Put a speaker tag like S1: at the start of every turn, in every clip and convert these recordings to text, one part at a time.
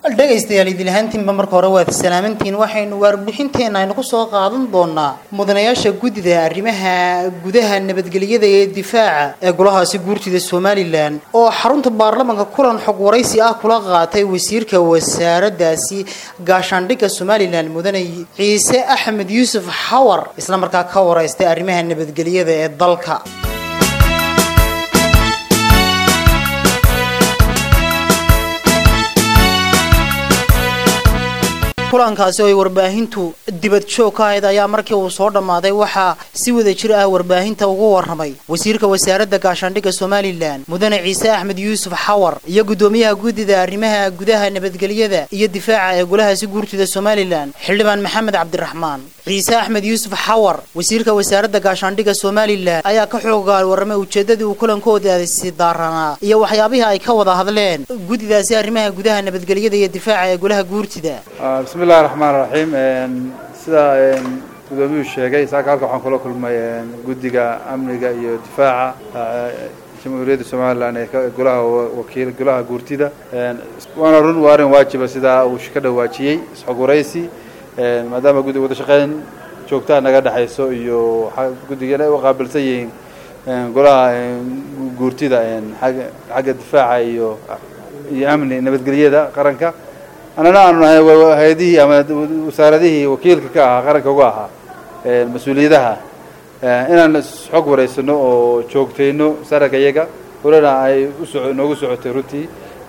S1: dhegaystayaal idilahaantiinba marka hore waad salaamantiin waxaynu warbixinteenna aynu ku soo qaadan doonaa mudanayaasha guddida arrimaha gudaha nabadgelyada ee difaaca ee golahaasi guurtida somalilan oo xarunta baarlamanka kulan xog waraysi ah kula qaatay wasiirka wasaaraddaasi gaashaandhigga somalilan mudane ciise axmed yuusuf xawar isla markaa ka waraystay arrimaha nabadgelyada ee dalka kulankaasi oo ay warbaahintu dibad joog ka ahayd ayaa markii uu soo dhammaaday waxaa si wada jir ah warbaahinta ugu warramay wasiirka wasaaradda gaashaandhigga somalilan mudane ciise axmed yuusuf xawar iyo guddoomiyaha guddida arrimaha gudaha nabadgelyada iyo difaaca ee golahaasi guurtida somalilan xildhibaan maxamed cabdiraxmaan ciise axmed yuusuf xawar wasiirka wasaaradda gaashaandhigga somalilan ayaa ka xoogaal warramay ujeeddadii uu kulankoodaasi daaranaa iyo waxyaabihii ay ka wada hadleen guddidaasi arrimaha gudaha nabadgelyada iyo difaaca ee golaha guurtida
S2: bismi illahi raxmaan raxiim sida gudoomiyuu sheegay saaka halka waxaan kula kulmay guddiga amniga iyo difaaca jamhuuriyadda somalilan ee golaha wakiil golaha guurtida waana run waa arrin waajiba sidaa uu ka dhawaajiyey isxog waraysi maadaama guddiga wada shaqeyn joogtaa naga dhexayso iyo guddigana ay u qaabilsan yihiin golaha guurtida xagga difaaca iyo iyo amni nabadgelyada qaranka annana aanu nahay hay-adihii ama wasaaradihii wakiilka ka ahaa qaranka uga ahaa mas-uuliyadaha inaan xog waraysano oo joogtayno saragga iyaga walana ay uso noogu socotay runtii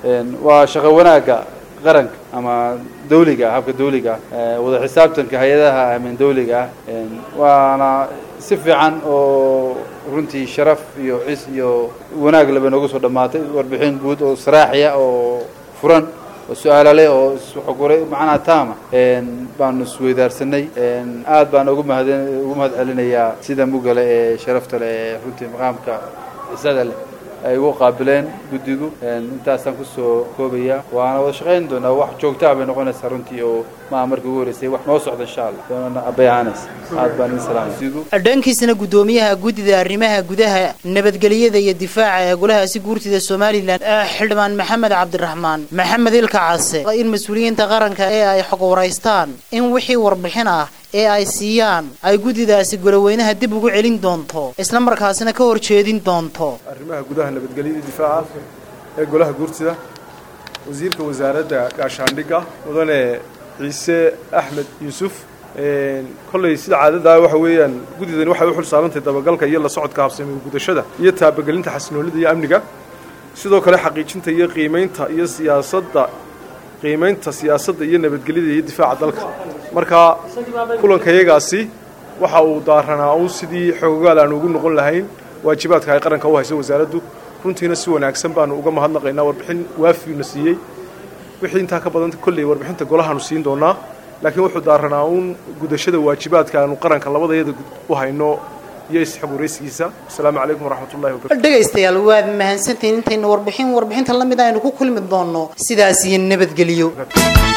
S2: waa shaqo wanaagga qaranka ama dawliga ah habka dawliga ah wada xisaabtanka hay-adaha amin dawliga ah waana si fiican oo runtii sharaf iyo xis iyo wanaag laba noogu soo dhammaatay warbixin guud oo saraaxiya oo furan oo su-aala leh oo xogwaray macnaha taama baanu isweydaarsanay aad baan ugu mahad ugu mahad celinayaa sida mugale ee sharafta leh ee runtii maqaamka cisada leh ay ugu qaabileen guddigu intaasaan kusoo koobaya waana wada shaqayn doonaa wax joogtaa bay noqonaysaa runtii oo maa markii ugu horeysay wax noo socda insha allah doonana abayahaanays aad baan idin salaamay
S1: dhankiisana guddoomiyaha guddida arrimaha gudaha nabadgelyada iyo difaaca ee golahaasi guurtida somalilan xildhibaan maxamed cabdiraxmaan maxamed ilka case in mas-uuliyiinta qaranka ee ay xog waraystaan in wixii warbixin ah ee ay siiyaan ay guddidaasi goloweynaha dib ugu celin doonto isla markaasina ka horjeedin doonto
S3: arrimaha gudaha nabadgelyada difaaca ee golaha guurtida wasiirka wasaaradda gaashaandhigga mudane ciise axmed yuusuf kolley sida caadadaa waxa weeyaan guddidani waxay u xul saarantahay dabagalka iyo la socodka habsamiga gudashada iyo taabagelinta xasinoolida iyo amniga sidoo kale xaqiijinta iyo qiimaynta iyo siyaasadda qiimaynta siyaasadda iyo nabadgelyada iyo difaaca dalka marka kulankayagaasi waxa uu daaranaa un sidii xoogaal aan ugu noqon lahayn waajibaadka ay qaranka u hayso wasaaraddu runtiina si wanaagsan baanu uga mahadnaqaynaa warbixin waafiuna siiyey wixii intaa ka badanta kolley warbixinta golahaanu siin doonaa laakiin wuxuu daaranaa uun gudashada waajibaadka aanu qaranka labadayada u hayno iyo isxog waraysigiisa asalaamu calaykum waraxmatullahi wabarakatu
S1: dhegaystayaal waad mahadsantihiin intaynu warbixin warbixinta la mid aynu ku kulmi doonno sidaas iyo nabadgelyo